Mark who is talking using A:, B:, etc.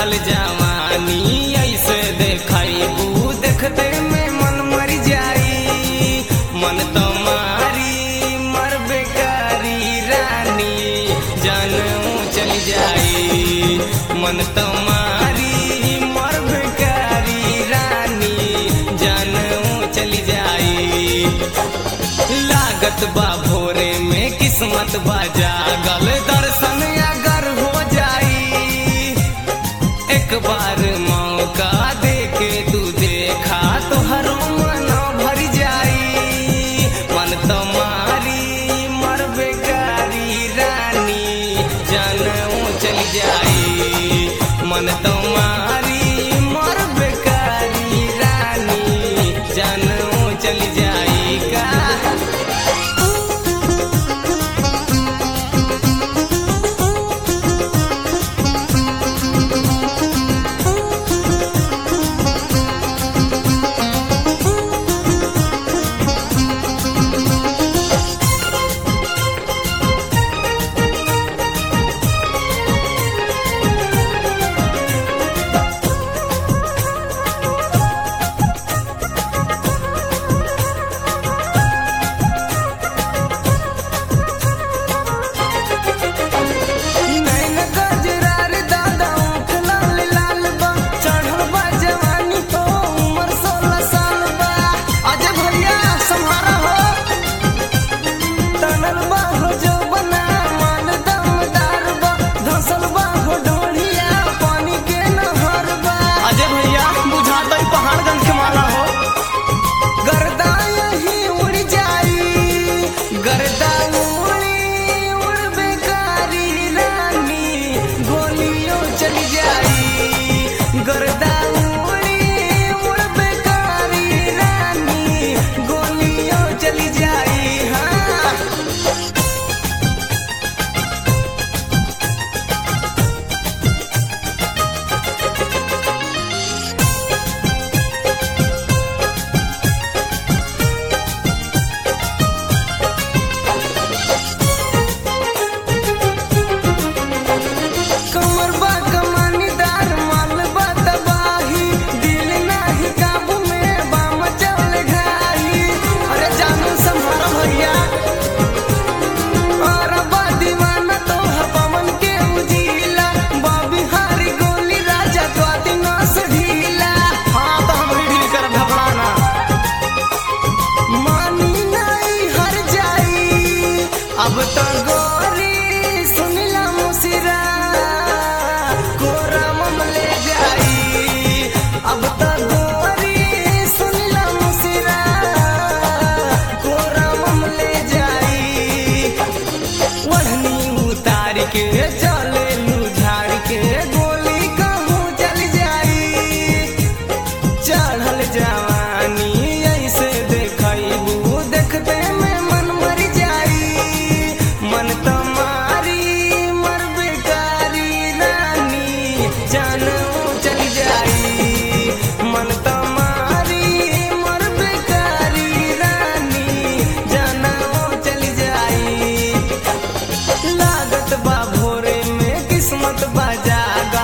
A: चढ़ल जवानी ऐसे देखबू देखते में मन मर जाई मन तो मारी मर बेकारी रानी जानू चल जाई मन तो मारी मर बेकारी रानी जानू चली जाई लागत बा भोरे में किस्मत बा जागल दर्शन अगर हो जाई एक बार मौका दे के तू देखा तो हर मन भर जाई मन तुम्हारी मर बेकारी रानी जानू चल जाई मन तुम्हारी मर बेकारी रानी जानू चल जाई का नैन गजरार दादा ऊँट लाल लाल बा चढ़ल बा जवानी तो उम्र सोलह साल बा अजय भैया सम्हारा हो तनल बा हो जो बना मान दमदार बा धसल बा हो ढोलिया पानी के नहर बा अजय भैया बुझाता ही पहाड़गंज के माला हो गर्दा यही उड़ जाई गर्दा उड़ी उड़ बेकारी रानी गोलियों चली जाई गर्दा उड़ी उड़ बेकारी रानी गोलियों चली जाई हाँ कमर बा कमानीदार माल बा तबाही दिल नाही काबू में बाम चल घाई अरे जानू संभारो भैया और बा दीवाना तो है पवन के उजीला बा बिहारी गोली राजा तो दिना से ढीला हाँ तो हम ढील कर घबराना मानी नहीं हर जाई अब तो गोरी सुनिला मुसिरा कोरा मम ले जाई अब तो गोरी सुनिला मुसिरा कोरा मम ले जाई ओढ़नी उतार के चले लू झाड़ के गोली कहूँ चल जाई चढ़ल जवानी ऐसे देखबू देखते में मन मर जाई मन तुम्हारी मर बेकारी रानी जानू चल जाई मन तुम्हारी मर बेकारी रानी जानू चल जाई लागत बा भोरे में किस्मत बा जाग